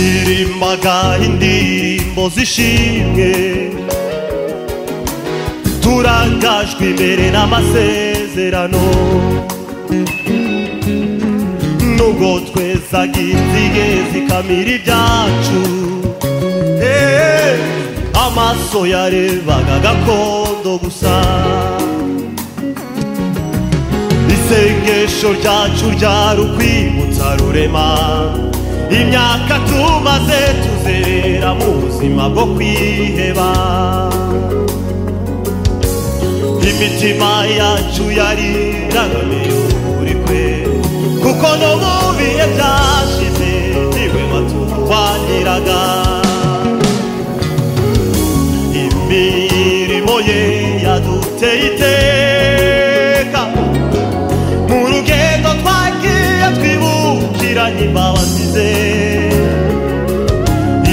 Ndirimbaga indirimbo z'ishimwe turangajwe imbere n'amasezerano nubwo twezaga inzige zikamira ibyacu Eh, amaso yarebaga gakondo gusa isengesho ryacu ryari ukwibutsa rurema imyaka tumaze tuzerera mu buzima bwo kwiheba imitima yacu yari irangamiye ukuri kwe kuko no mu bihe byashize ntihwema turwaniraga imirimo ye yaduteye iteka mu rugendo twagiye twibukiranye imbabazi ze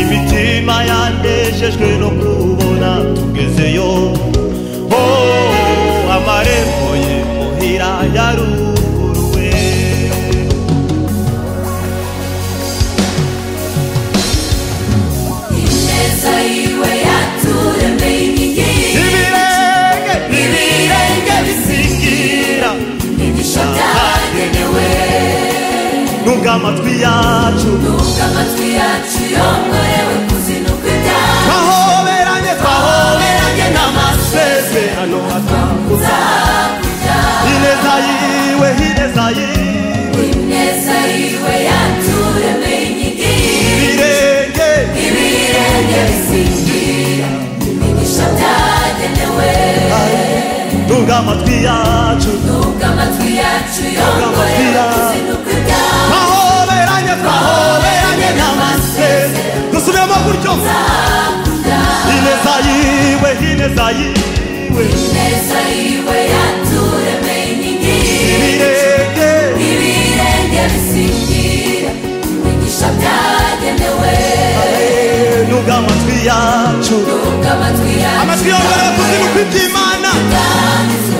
imitima yanejejwe no kubona tugezeyo oh, amarembo ye muhira yaruguruwe Ineza yiwe yaturemeye inkingi ibirenge Ibirenge bisingira imigisha byagenewe nubwo amatwi yacu Nubwo amatwi yacu yongorewe kuzinuka ibyaha twahoberanye Twahoberanye n'amasezerano atakuza hakurya ineza yiwe ineza yiwe Ineza yiwe yaturemeye inkingi ibirenge Ibirenge bisingira imigisha byagenewe nubwo amatwi yacu Nubwo amatwi yacu yongorewe kuzinuka ibyaha twahoberanye twahoberanye n'amaseze dusubiremo gutyo ineza yiwe ineza yiwe Ineza yiwe yaturemeye inkingi ibirenge ibirenge bisingira imigisha byagenewe nubwo amatwi yacu nubwo amatwi yacu amatwi yongoreye kuzimu kw'iby'imana yanditswe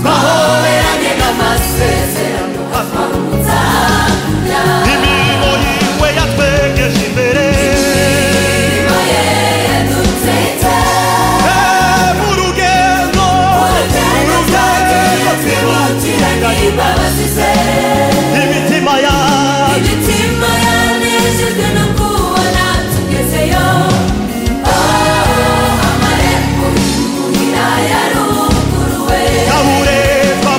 twahoberanye n'amasezerano akomeza hakurya imirimo yiwe yatwegeje imbere ibaye yadutwite Eh, mu rugendo urugendo twagiye twibukiranye imbabazi ze imitima yacu imitima yanejejwe no kubona tugezeyo Oh, amarembo y'umuhira yaruguruwe kaburetwa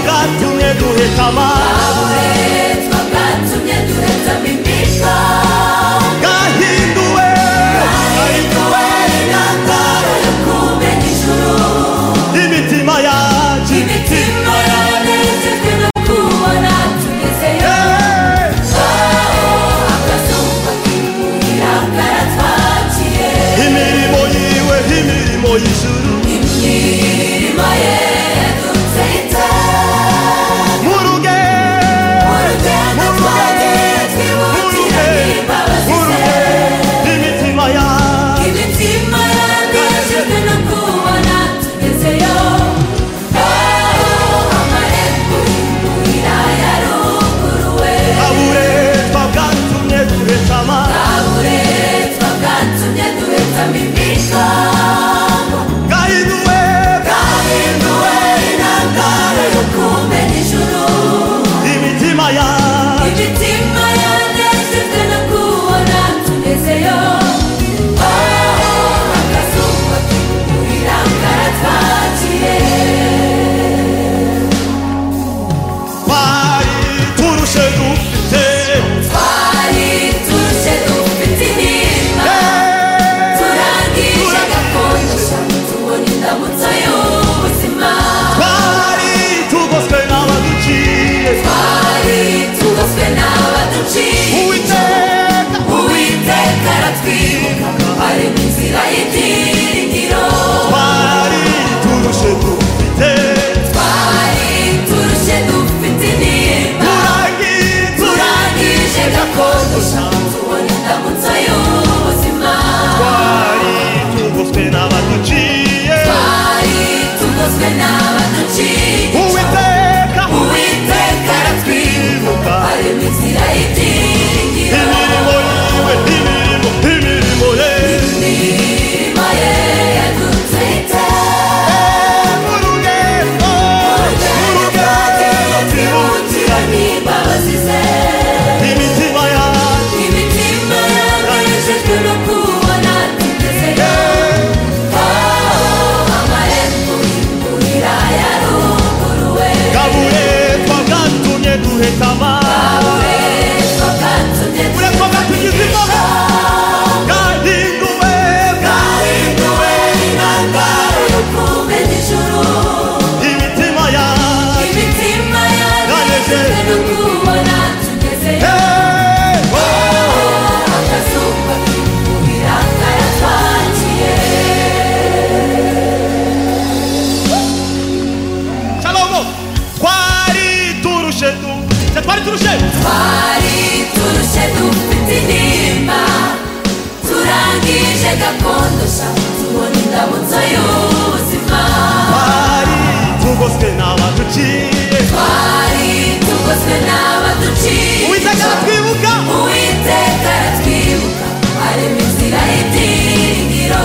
abaduciye twari tugoswe n'abaduciye uwiteka aratwibuka uwiteka aratwibuka arema inzira y'ibyiringiro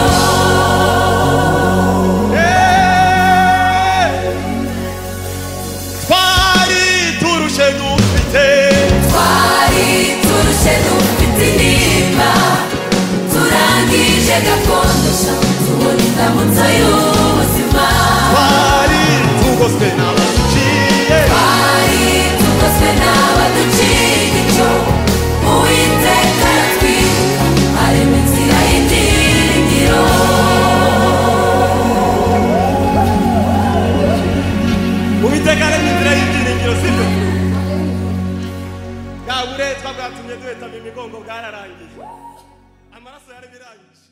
Eh, twari turushe dufite twari turushe dufite intimba turangije gakondo sha tubona indamutso y'ubuzima twari tugoswe n'abaduciye twari tugoswe n'abaduciye icyo uwiteka aratwibuka arema inzira y'ibyiringiro uwiteka aremye inzira y'ibyiringiro sibyo bwa buretwa bwatumye duhetama imigongo bwararangiye amaraso yari birangije